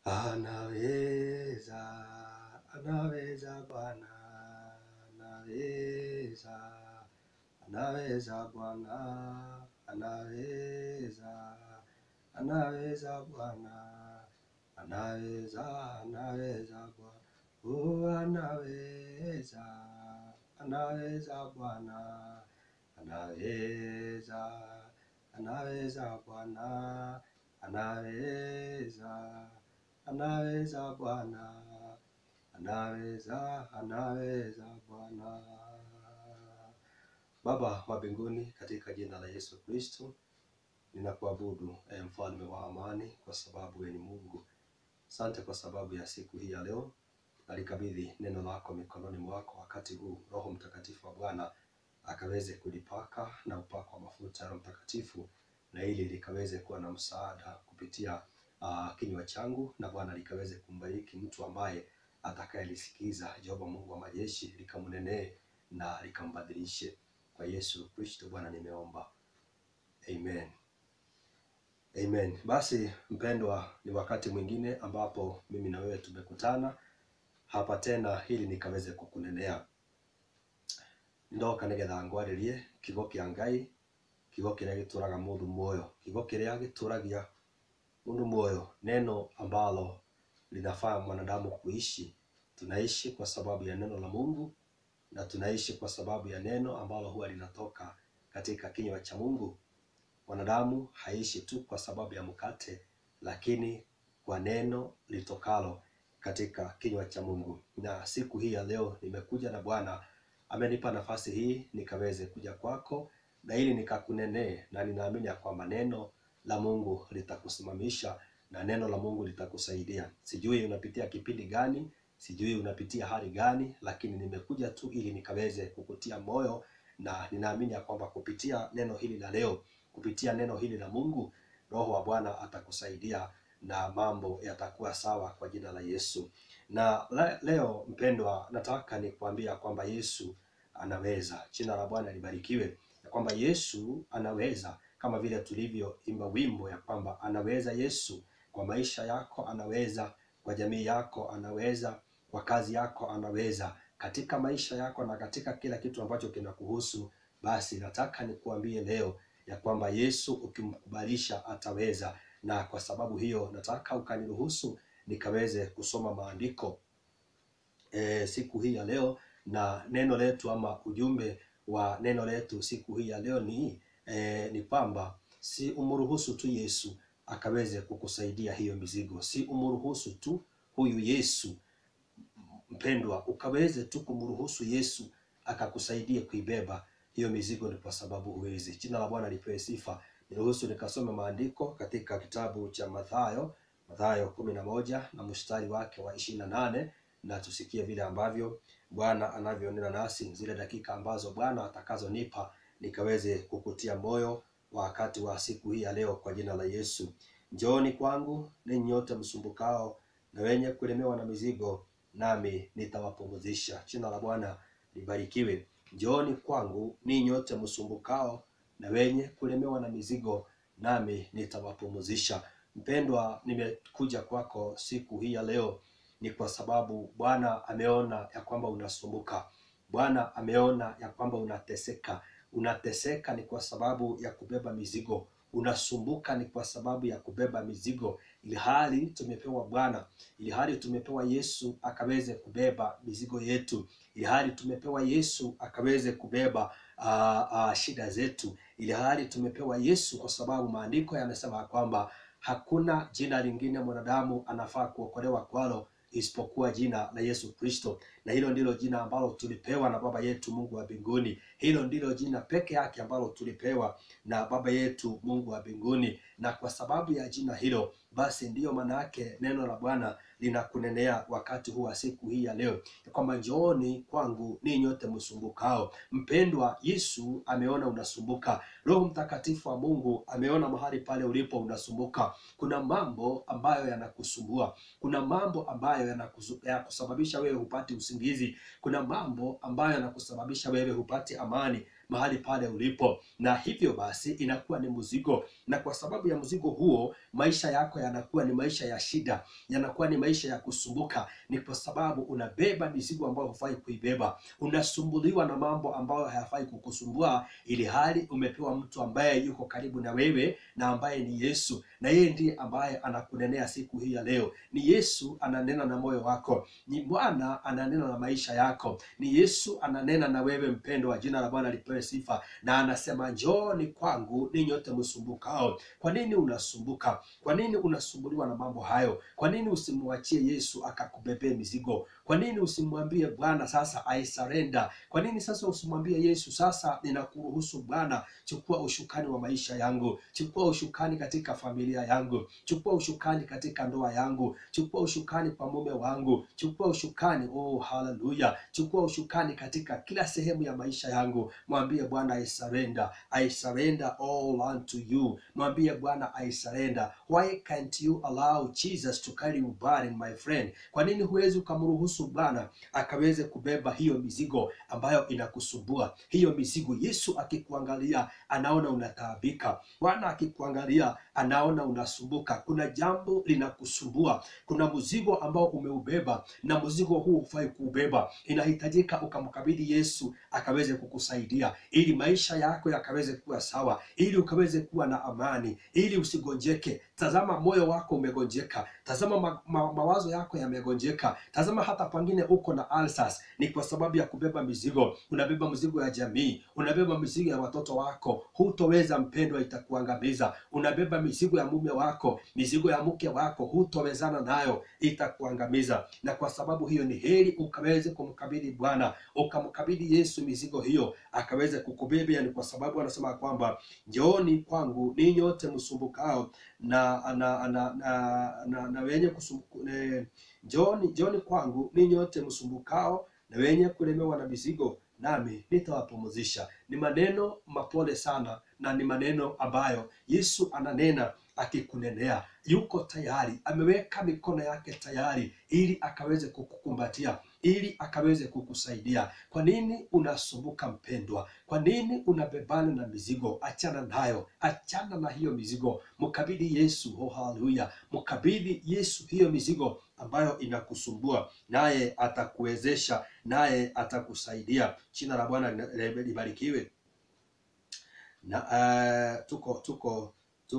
Anaweza, anaweza Bwana, anaweza, anaweza Bwana, anaweza, anaweza Bwana, anaweza, anaweza Bwana, oh, anaweza, anaweza Bwana, anaweza, anaweza Bwana, anaweza anaweza Bwana, anaweza, anaweza Bwana. Baba wa mbinguni, katika jina la Yesu Kristo, ninakuabudu e mfalme wa amani, kwa sababu wewe ni Mungu. Asante kwa sababu ya siku hii ya leo, nalikabidhi neno lako mikononi mwako wakati huu. Roho Mtakatifu wa Bwana akaweze kulipaka na upako wa mafuta ya Roho Mtakatifu, na ili likaweze kuwa na msaada kupitia uh, kinywa changu na Bwana likaweze kumbariki mtu ambaye atakayelisikiza. Jehova Mungu wa majeshi, likamnenee na likambadilishe. Kwa Yesu Kristo Bwana nimeomba, amen. Amen. Basi mpendwa, ni wakati mwingine ambapo mimi na wewe tumekutana hapa tena ili nikaweze kukunenea ndoka nigetha ngwaririe kiugo kia Ngai kiugo kiria gituraga mundu muoyo kiugo kiria gituragia mundu moyo, neno ambalo linafaa mwanadamu kuishi. Tunaishi kwa sababu ya neno la Mungu na tunaishi kwa sababu ya neno ambalo huwa linatoka katika kinywa cha Mungu. Mwanadamu haishi tu kwa sababu ya mkate, lakini kwa neno litokalo katika kinywa cha Mungu. Na siku hii ya leo nimekuja na Bwana amenipa nafasi hii nikaweze kuja kwako na ili nikakunenee, na ninaamini ya kwamba neno la Mungu litakusimamisha na neno la Mungu litakusaidia. Sijui unapitia kipindi gani, sijui unapitia hali gani, lakini nimekuja tu ili nikaweze kukutia moyo, na ninaamini ya kwamba kupitia neno hili la leo, kupitia neno hili la Mungu, Roho wa Bwana atakusaidia na mambo yatakuwa sawa kwa jina la Yesu. Na le- leo mpendwa, nataka nikuambia kwamba Yesu anaweza. Jina la Bwana libarikiwe, ya kwamba Yesu anaweza kama vile tulivyoimba wimbo ya kwamba anaweza Yesu kwa maisha yako, anaweza kwa jamii yako, anaweza kwa kazi yako, anaweza katika maisha yako na katika kila kitu ambacho kinakuhusu. Basi nataka nikuambie leo ya kwamba Yesu ukimkubalisha ataweza, na kwa sababu hiyo nataka ukaniruhusu nikaweze kusoma maandiko e, siku hii ya leo, na neno letu ama ujumbe wa neno letu siku hii ya leo ni e, ni kwamba si umruhusu tu Yesu akaweze kukusaidia hiyo mizigo, si umruhusu tu huyu Yesu mpendwa, ukaweze tu kumruhusu Yesu akakusaidia kuibeba hiyo mizigo, ni kwa sababu huwezi. Jina la Bwana lipewe sifa. Niruhusu nikasome maandiko katika kitabu cha Mathayo, Mathayo kumi na moja na mstari wake wa ishirini na nane na tusikie vile ambavyo Bwana anavyonena nasi, zile dakika ambazo Bwana atakazonipa nikaweze kukutia moyo wakati wa siku hii ya leo, kwa jina la Yesu. Njooni kwangu ninyi nyote msumbukao na wenye kulemewa na mizigo, nami nitawapumzisha. Jina la Bwana libarikiwe. Njooni kwangu ninyi nyote msumbukao na wenye kulemewa na mizigo, nami nitawapumzisha. Mpendwa, nimekuja kwako siku hii ya leo ni kwa sababu Bwana ameona ya kwamba unasumbuka. Bwana ameona ya kwamba unateseka. Unateseka ni kwa sababu ya kubeba mizigo, unasumbuka ni kwa sababu ya kubeba mizigo, ili hali tumepewa Bwana, ili hali tumepewa Yesu akaweze kubeba mizigo yetu, ili hali tumepewa Yesu akaweze kubeba uh, uh, shida zetu, ili hali tumepewa Yesu kwa sababu maandiko yamesema ya kwamba hakuna jina lingine mwanadamu anafaa kuokolewa kwalo isipokuwa jina la Yesu Kristo, na hilo ndilo jina ambalo tulipewa na Baba yetu Mungu wa mbinguni. Hilo ndilo jina peke yake ambalo tulipewa na Baba yetu Mungu wa mbinguni, na kwa sababu ya jina hilo, basi ndiyo maana yake neno la Bwana linakunenea wakati huu wa siku hii ya leo, ya kwamba njooni kwangu ninyi nyote msumbukao. Mpendwa, Yesu ameona unasumbuka. Roho Mtakatifu wa Mungu ameona mahali pale ulipo unasumbuka. Kuna mambo ambayo yanakusumbua, kuna mambo ambayo yanakusu- yanakusababisha wewe hupati usingizi, kuna mambo ambayo yanakusababisha wewe hupati amani mahali pale ulipo, na hivyo basi inakuwa ni mzigo, na kwa sababu ya mzigo huo maisha yako yanakuwa ni maisha ya shida, yanakuwa ni maisha ya kusumbuka. Ni kwa sababu unabeba mizigo ambayo hufai kuibeba, unasumbuliwa na mambo ambayo hayafai kukusumbua, ili hali umepewa mtu ambaye yuko karibu na wewe na ambaye ni Yesu, na yeye ndiye ambaye anakunenea siku hii ya leo. Ni Yesu ananena na moyo wako, ni Bwana ananena na maisha yako, ni Yesu ananena na wewe mpendwa. Jina la Bwana lipewe sifa, na anasema njooni kwangu ninyi nyote msumbukao. Kwa nini unasumbuka? Kwa nini unasumbuliwa na mambo hayo? Kwa nini usimwachie Yesu akakubebee mizigo? Kwa nini usimwambie Bwana sasa I surrender? Kwa nini sasa usimwambie Yesu sasa, ninakuruhusu Bwana, chukua ushukani wa maisha yangu, chukua ushukani katika familia yangu, chukua ushukani katika ndoa yangu, chukua ushukani kwa mume wangu, chukua ushukani, oh haleluya, chukua ushukani katika kila sehemu ya maisha yangu. Mwambie Bwana I surrender, I surrender all unto you. Mwambie Bwana I surrender. Why can't you allow Jesus to carry your burden, my friend? Kwa nini huwezi ukamruhusu Bwana akaweze kubeba hiyo mizigo ambayo inakusumbua, hiyo mizigo? Yesu akikuangalia anaona unataabika. Bwana akikuangalia anaona unasumbuka. Kuna jambo linakusumbua, kuna mzigo ambao umeubeba, na mzigo huu hufai kuubeba. Inahitajika ukamkabidhi Yesu akaweze kukusaidia, ili maisha yako yakaweze kuwa sawa, ili ukaweze kuwa na amani, ili usigonjeke. Tazama moyo wako umegonjeka, tazama ma, ma, mawazo yako yamegonjeka, tazama hata pengine uko na ulcers. Ni kwa sababu ya kubeba mizigo. Unabeba mizigo ya jamii, unabeba mizigo ya watoto wako, hutoweza mpendwa, itakuangamiza. Unabeba mizigo ya mume wako, mizigo ya mke wako, hutowezana nayo, itakuangamiza. Na kwa sababu hiyo ni heri ukaweze kumkabidhi Bwana, ukamkabidhi Yesu mizigo hiyo, akaweze kukubebea. Ni kwa sababu anasema kwamba njooni kwangu ninyi nyote msumbukao na na na na, na, na wenye kusumbuka njooni njooni kwangu ninyi nyote msumbukao na wenye kulemewa na mizigo, nami nitawapumzisha. Ni maneno mapole sana, na ni maneno ambayo Yesu ananena akikunenea. Yuko tayari, ameweka mikono yake tayari, ili akaweze kukukumbatia, ili akaweze kukusaidia. Kwa nini unasumbuka mpendwa? Kwa nini unabebana na mizigo? Achana nayo, achana na hiyo mizigo, mkabidhi Yesu. Oh, haleluya! Mkabidhi Yesu hiyo mizigo ambayo inakusumbua, naye atakuwezesha, naye atakusaidia. Jina la Bwana libarikiwe. Na uh, tuko tuko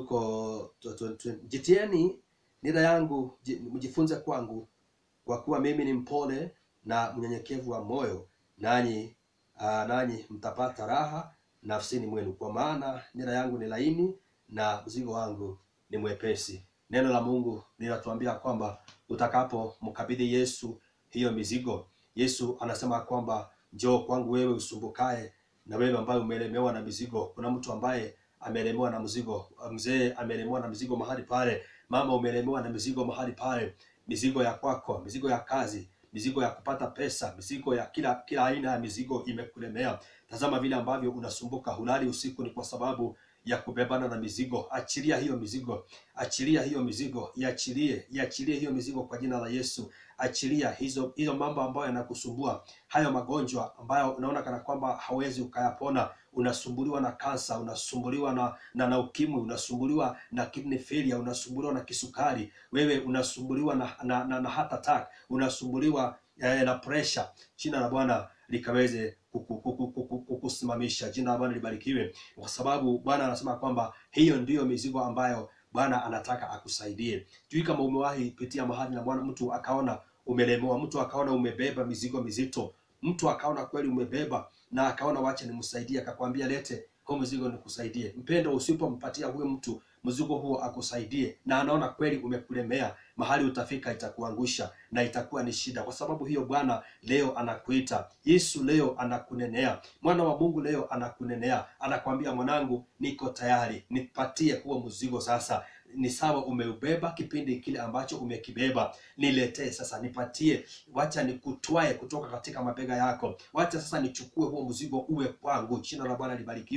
tuko tu- tu- tu- jitieni nira yangu ji- mjifunze kwangu, kwa kuwa mimi ni mpole na mnyenyekevu wa moyo, nanyi uh, nanyi mtapata raha nafsini mwenu, kwa maana nira yangu ni laini na mzigo wangu ni mwepesi. Neno la Mungu linatuambia kwamba utakapomkabidhi Yesu hiyo mizigo, Yesu anasema kwamba njoo kwangu wewe usumbukae na wewe ambaye umelemewa na mizigo. Kuna mtu ambaye amelemewa na mzigo, mzee amelemewa na mizigo mahali pale, mama umelemewa na mizigo mahali pale, mizigo ya kwako, mizigo ya kazi, mizigo ya kupata pesa, mizigo ya kila kila aina ya mizigo imekulemea. Tazama vile ambavyo unasumbuka, hulali usiku, ni kwa sababu ya kubebana na mizigo. Achilia hiyo mizigo, achilia hiyo mizigo, iachilie, iachilie hiyo mizigo kwa jina la Yesu. Achilia hizo hizo mambo ambayo yanakusumbua, hayo magonjwa ambayo unaona kana kwamba hawezi ukayapona. Unasumbuliwa na kansa, unasumbuliwa na, na na ukimwi, unasumbuliwa na kidney failure, unasumbuliwa na kisukari, wewe unasumbuliwa na na, na, na heart attack, unasumbuliwa eh, na pressure. Jina la Bwana likaweze kuku- kuku- kuku- kukusimamisha. Jina la Bwana libarikiwe, kwa sababu Bwana anasema kwamba hiyo ndiyo mizigo ambayo Bwana anataka akusaidie. Sijui kama umewahi pitia mahali na Bwana mtu akaona umelemewa, mtu akaona umebeba mizigo mizito, mtu akaona kweli umebeba na akaona wacha nimsaidie, akakwambia lete huu mzigo nikusaidie. Mpendo, usipompatia huyo mtu mzigo huo akusaidie, na anaona kweli umekulemea, mahali utafika itakuangusha na itakuwa ni shida. Kwa sababu hiyo, Bwana leo anakuita, Yesu leo anakunenea, mwana wa Mungu leo anakunenea, anakwambia mwanangu, niko tayari, nipatie huo mzigo sasa ni sawa umeubeba kipindi kile ambacho umekibeba, niletee sasa, nipatie, wacha nikutwae kutoka katika mabega yako, wacha sasa nichukue huo mzigo uwe kwangu. Jina la Bwana libarikiwe.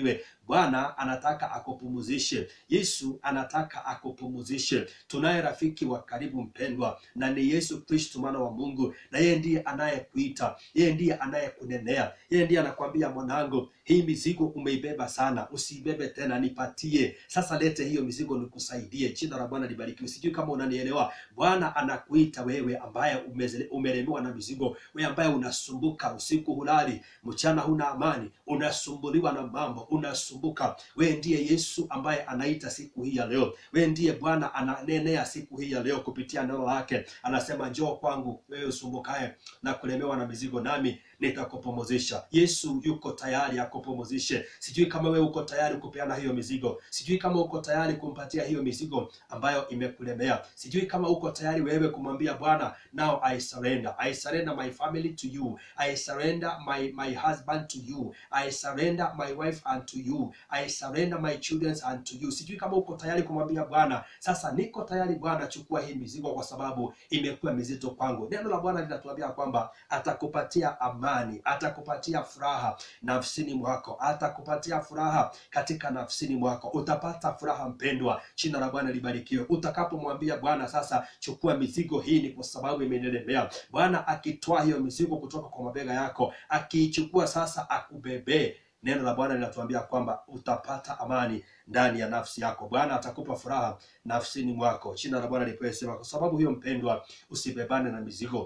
Bwana anataka akupumuzishe. Yesu anataka akupumuzishe. Tunaye rafiki wa karibu mpendwa, na ni Yesu Kristo mwana wa Mungu, na yeye ndiye anayekuita, yeye ndiye anayekunenea, yeye ndiye anakwambia, mwanangu, hii mizigo umeibeba sana, usiibebe tena, nipatie sasa. Lete hiyo mizigo nikusaidie. Jina la Bwana libarikiwe. Sijui kama unanielewa. Bwana anakuita wewe ambaye umezele- umelemewa na mizigo, wewe ambaye unasumbuka, usiku hulali, mchana huna amani, unasumbuliwa na mambo, unasumbuka. Wewe ndiye Yesu ambaye anaita siku hii ya leo. Wewe ndiye Bwana ananenea siku hii ya leo kupitia neno lake, anasema njoo kwangu wewe usumbukaye na kulemewa na mizigo, nami nitakupumuzisha. Yesu yuko tayari akupumuzishe. Sijui kama wewe uko tayari kupeana hiyo mizigo, sijui kama uko tayari kumpatia hiyo mizigo ambayo imekulemea, sijui kama uko tayari wewe kumwambia Bwana, now I surrender, I surrender my family to you, I surrender my my husband to you, I surrender my wife unto you, I surrender my children unto you. Sijui kama uko tayari kumwambia Bwana, sasa niko tayari Bwana, chukua hii mizigo kwa sababu imekuwa mizito kwangu. Neno la Bwana linatuambia kwamba atakupatia amani, atakupatia furaha nafsini mwako, atakupatia furaha katika nafsini mwako. Utapata furaha mpendwa, jina la Bwana libarikiwe. Utakapomwambia Bwana, sasa chukua mizigo hii, ni kwa sababu imenilemea. Bwana akitoa hiyo mizigo kutoka kwa mabega yako, akiichukua sasa akubebee Neno la Bwana linatuambia kwamba utapata amani ndani ya nafsi yako. Bwana atakupa furaha nafsini mwako. Jina la Bwana lipewe sifa. Kwa sababu hiyo, mpendwa, usibebane na mizigo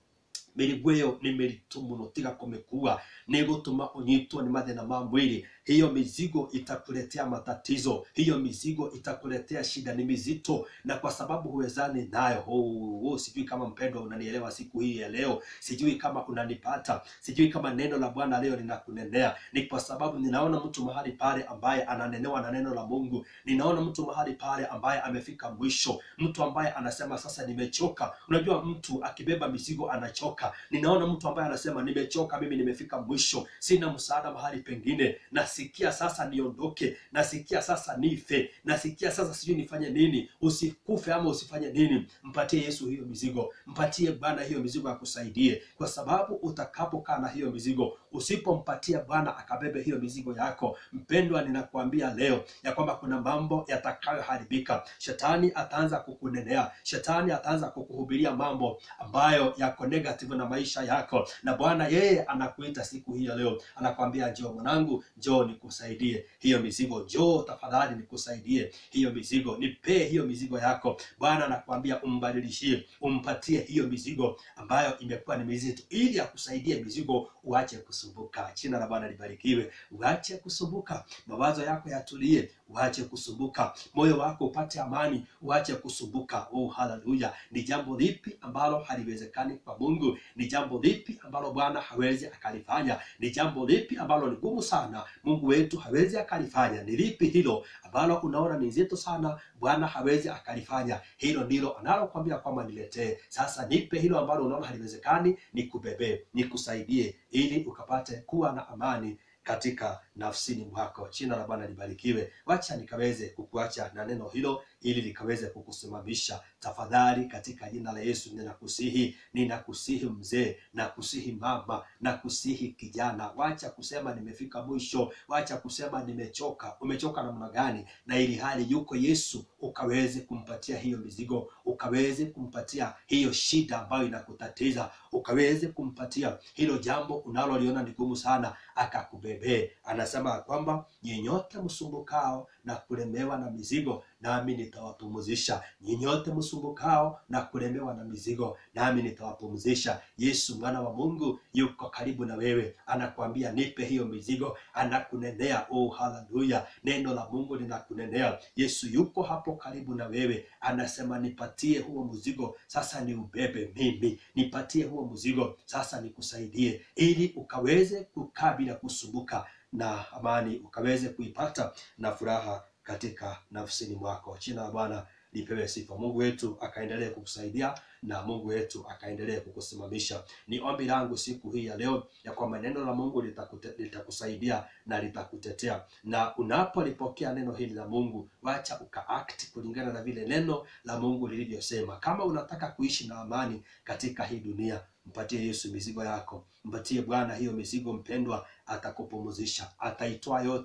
mĩrigo ĩyo nĩ mĩritũ mũno tiga kũmĩkua nĩ gũtũma ũnyitwo nĩ mathĩna ma mwĩrĩ hiyo mizigo itakuletea matatizo hiyo mizigo itakuletea shida ni mizito na kwa sababu huwezani nayo oh, oh, sijui kama mpendwa unanielewa siku hii ya leo sijui kama unanipata sijui kama neno la bwana leo linakunenea ni kwa sababu ninaona mtu mahali pale ambaye ananenewa na neno la mungu ninaona mtu mahali pale ambaye amefika mwisho mtu ambaye anasema sasa nimechoka unajua mtu akibeba mizigo anachoka ninaona mtu ambaye anasema nimechoka mimi nimefika mwisho sina msaada mahali pengine nasikia sasa niondoke nasikia sasa nife nasikia sasa sijui nifanye nini usikufe ama usifanye nini mpatie yesu hiyo mizigo mpatie bwana hiyo mizigo akusaidie kwa sababu utakapokaa na hiyo mizigo usipompatia bwana akabebe hiyo mizigo yako mpendwa ninakuambia leo ya kwamba kuna mambo yatakayoharibika shetani ataanza kukunenea shetani ataanza kukuhubiria mambo ambayo yako negative na maisha yako na bwana yeye anakuita siku hii ya leo anakwambia njoo mwanangu njoo nikusaidie hiyo mizigo njoo tafadhali nikusaidie hiyo mizigo nipee hiyo mizigo yako bwana anakwambia umbadilishie umpatie hiyo mizigo ambayo imekuwa ni mizito ili akusaidie mizigo uache kusumbuka jina la bwana libarikiwe uache kusumbuka mawazo yako yatulie uache kusumbuka moyo wako upate amani uache kusumbuka oh haleluya ni jambo lipi ambalo haliwezekani kwa mungu ni jambo lipi ambalo bwana hawezi akalifanya ni jambo lipi ambalo ni gumu sana mungu wetu hawezi akalifanya ni lipi hilo ambalo unaona ni zito sana bwana hawezi akalifanya hilo ndilo analokwambia kwamba niletee sasa nipe hilo ambalo unaona haliwezekani nikubebee nikusaidie ili ukapate kuwa na amani katika nafsini mwako jina la bwana libarikiwe wacha nikaweze kukuacha na neno hilo ili likaweze kukusimamisha tafadhali katika jina la yesu ninakusihi ninakusihi mzee nakusihi mama nakusihi kijana wacha kusema nimefika mwisho wacha kusema nimechoka umechoka namna gani na ili hali yuko yesu ukaweze kumpatia hiyo mizigo ukaweze kumpatia hiyo shida ambayo inakutatiza ukaweze kumpatia hilo jambo unaloliona ni gumu sana akakubebee anasema kwamba nyinyote msumbukao na kulemewa na mizigo nami nitawapumuzisha nyinyote msumbukao na kulemewa na mizigo nami nitawapumzisha yesu mwana wa mungu yuko karibu na wewe anakuambia nipe hiyo mizigo anakunenea oh haleluya neno la mungu linakunenea yesu yuko hapo karibu na wewe anasema nipatie huo mzigo sasa ni ubebe mimi nipatie huo mzigo sasa nikusaidie ili ukaweze kukaa bila kusumbuka na amani ukaweze kuipata na furaha katika nafsini mwako jina la bwana lipewe sifa mungu wetu akaendelee kukusaidia na mungu wetu akaendelee kukusimamisha ni ombi langu siku hii ya leo ya kwamba neno la mungu litakute, litakusaidia na litakutetea na unapolipokea neno hili la mungu wacha ukaact kulingana na vile neno la mungu lilivyosema kama unataka kuishi na amani katika hii dunia mpatie yesu mizigo yako mpatie bwana hiyo mizigo mpendwa atakupumuzisha ataitoa yote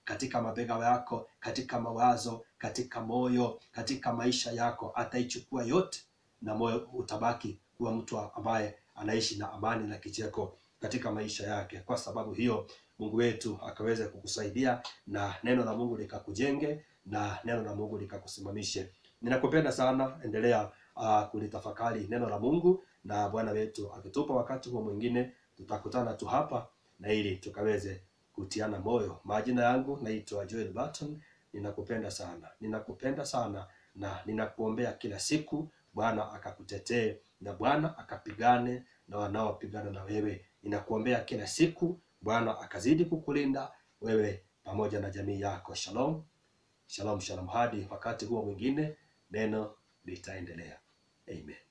katika mabega yako, katika mawazo, katika moyo, katika maisha yako, ataichukua yote na moyo utabaki kuwa mtu ambaye anaishi na amani na kicheko katika maisha yake. Kwa sababu hiyo, Mungu wetu akaweze kukusaidia na neno la Mungu likakujenge na neno la Mungu likakusimamishe. Ninakupenda sana, endelea uh, kulitafakari neno la Mungu, na Bwana wetu akitupa wakati huo mwingine tutakutana tu hapa na ili tukaweze kutiana moyo. Majina yangu naitwa Joel Barton. Ninakupenda sana, ninakupenda sana na ninakuombea kila siku Bwana akakutetee na Bwana akapigane na wanaopigana na wewe. Ninakuombea kila siku Bwana akazidi kukulinda wewe pamoja na jamii yako. Shalom, shalom, shalom. Hadi wakati huo mwingine, neno litaendelea. Amen.